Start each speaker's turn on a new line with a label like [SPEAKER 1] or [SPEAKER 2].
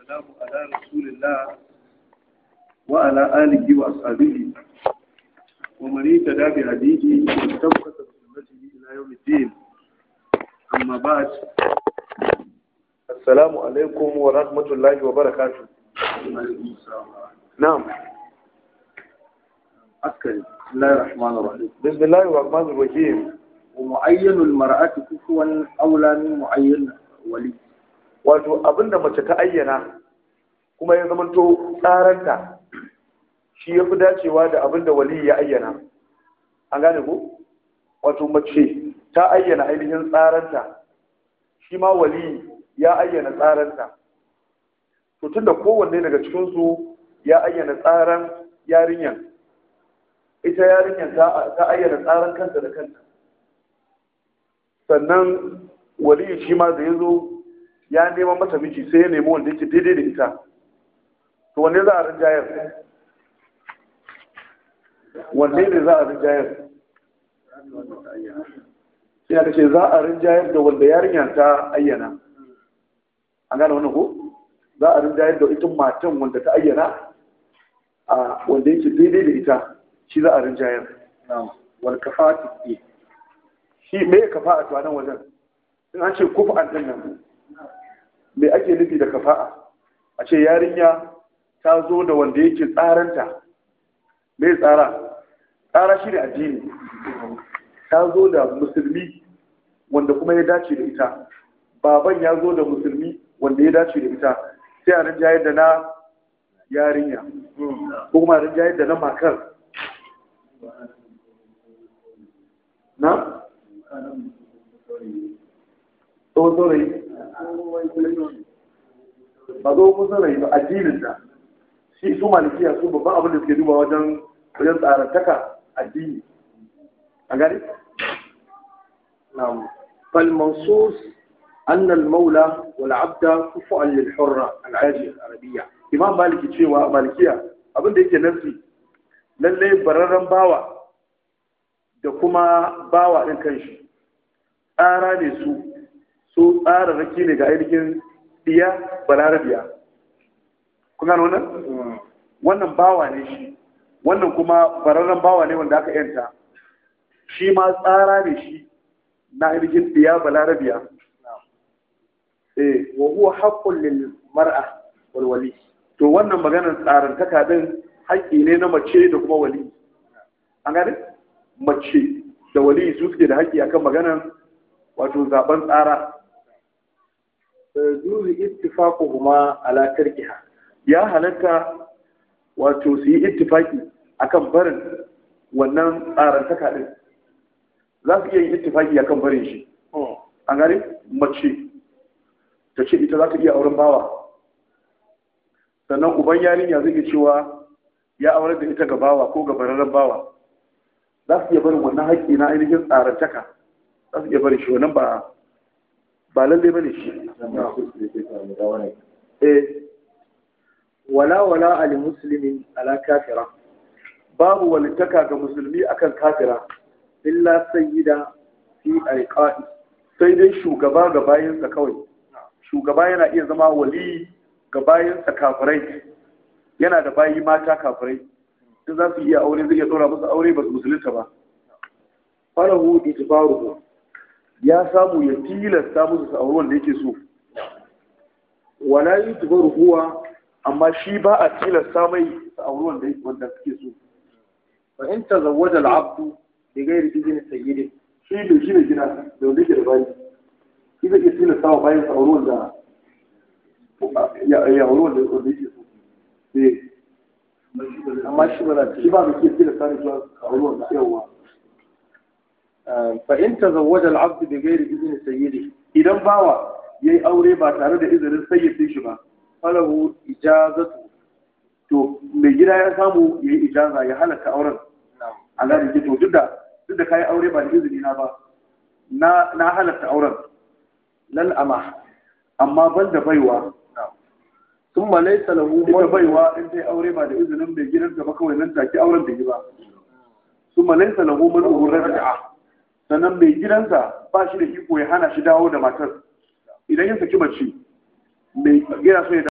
[SPEAKER 1] والسلام على رسول الله وعلى آله وأصحابه ومن اهتدى بهديه واستمسك بسنته إلى يوم الدين أما بعد
[SPEAKER 2] السلام عليكم ورحمة الله وبركاته نعم
[SPEAKER 1] أذكر بسم الله الرحمن الرحيم
[SPEAKER 2] بسم الله الرحمن الرحيم
[SPEAKER 1] ومعين المرأة كفوا أولى من معين ولي
[SPEAKER 2] wato abinda mace ta ayyana kuma ya zamanto tsaranta shi ya fi dacewa da abinda wali ya ayyana an gane ko wato mace ta ayyana ainihin tsaranta shi ma wali ya ayyana tsaranta to tunda kowanne daga cikinsu ya ayyana tsaran yarinyan ita yarinyan ta ayyana tsaran kanta da kanta sannan wali shi ma da ya zo ya neman mata miji sai ya nemi wanda yake daidai da ita to wanne za a rinjayar wanne ne za a rinjayar sai aka ce za a rinjayar da wanda yarinya ta ayyana an gane wannan ko za a rinjayar da ita matan wanda ta ayyana a wanda yake daidai da ita shi za a rinjayar
[SPEAKER 1] wal kafati
[SPEAKER 2] shi me ya kafa a tuwanan wajen in an ce kufa an nan me ake nufi da kafa'a a ce yarinya ta zo da wanda yake tsaranta me tsara tsara shi ne addini ta zo da musulmi wanda kuma ya dace da ita baban ya zo da musulmi wanda ya dace da ita sai a rinjayar da na yarinya ko kuma a rinjayar da na makar na? tsohon saurayi ba zo kun saurayi ba addinin da shi su malikiya su babban abin da suke duba wajen wajen tsarantaka addini a gani?
[SPEAKER 1] نعم فالمنصوص أن المولى والعبد كفؤا للحرة العاجية العربية
[SPEAKER 2] imam maliki cewa malikiya abin da yake nasi lalle bararren bawa da kuma bawa ɗin kanshi tsara ne su su tsara raki ne ga ainihin diya balarabiya kun gano wannan wannan bawa ne shi wannan kuma bararren bawa ne wanda aka yanta shi ma tsara ne shi na ainihin diya balarabiya eh
[SPEAKER 1] wa huwa haqqun lil mar'a wal wali
[SPEAKER 2] to wannan maganar tsarantaka din haƙƙi ne na mace da kuma wali an gane mace da wali su suke da haƙƙi akan maganar wato zaben tsara
[SPEAKER 1] zuzu ittifaquhuma ala tarkiha
[SPEAKER 2] ya halatta wato su yi ittifaki akan barin wannan tsarantaka din za su iya yin ittifaki akan barin shi an gane mace ta ce ita za ta iya auren bawa sannan uban yarinya zai iya cewa ya aurar da ita ga bawa ko ga bararren bawa za su iya barin wannan haƙƙi na ainihin tsarantaka za su iya barin shi wannan ba ba lalle bane shi eh
[SPEAKER 1] wala wala al muslimin ala kafira
[SPEAKER 2] babu walittaka ga musulmi akan kafira
[SPEAKER 1] illa sayyida fi alqa'i
[SPEAKER 2] sai dai shugaba ga bayansa kawai shugaba yana iya zama wali ga bayansa kafirai yana da bayi mata kafirai in za su iya aure zai iya tsora musu aure ba su musulunta ba
[SPEAKER 1] falahu ijbaruhu
[SPEAKER 2] ya samu ya tilasta musu su auri wanda yake so
[SPEAKER 1] wala yujbaru huwa
[SPEAKER 2] amma shi ba a tilasta mai su auri wanda wanda suke so
[SPEAKER 1] fa in tazawwaja al-abdu bi ghairi idni sayyidi
[SPEAKER 2] shi ne shi ne gida da wanda yake da bayi shi zai iya tilasta wa bayan su auri wanda ya ya auri wanda wanda yake so eh
[SPEAKER 1] amma shi ba za
[SPEAKER 2] shi ba mai iya tilasta ne zuwa auri wanda yawa
[SPEAKER 1] fa in tazawwaja al-abdu bi ghairi idni sayyidi
[SPEAKER 2] idan bawa yayi aure ba tare da izinin sayyidin shi ba
[SPEAKER 1] falahu ijazatu
[SPEAKER 2] to mai gida ya samu ya yi ijaza ya halatta auren a gane to duk da duk da kayi aure ba da izini na ba na na halatta auren
[SPEAKER 1] lal ama
[SPEAKER 2] amma ban da baiwa
[SPEAKER 1] thumma laysa lahu
[SPEAKER 2] ita baiwa in dai aure ba da izinin mai gidanta ba kawai nan take auren da yi ba su malaisa lahu man urra'a sannan mai gidansa ba shi da iko ya hana shi dawo da matar idan ya saki mace mai yana so ya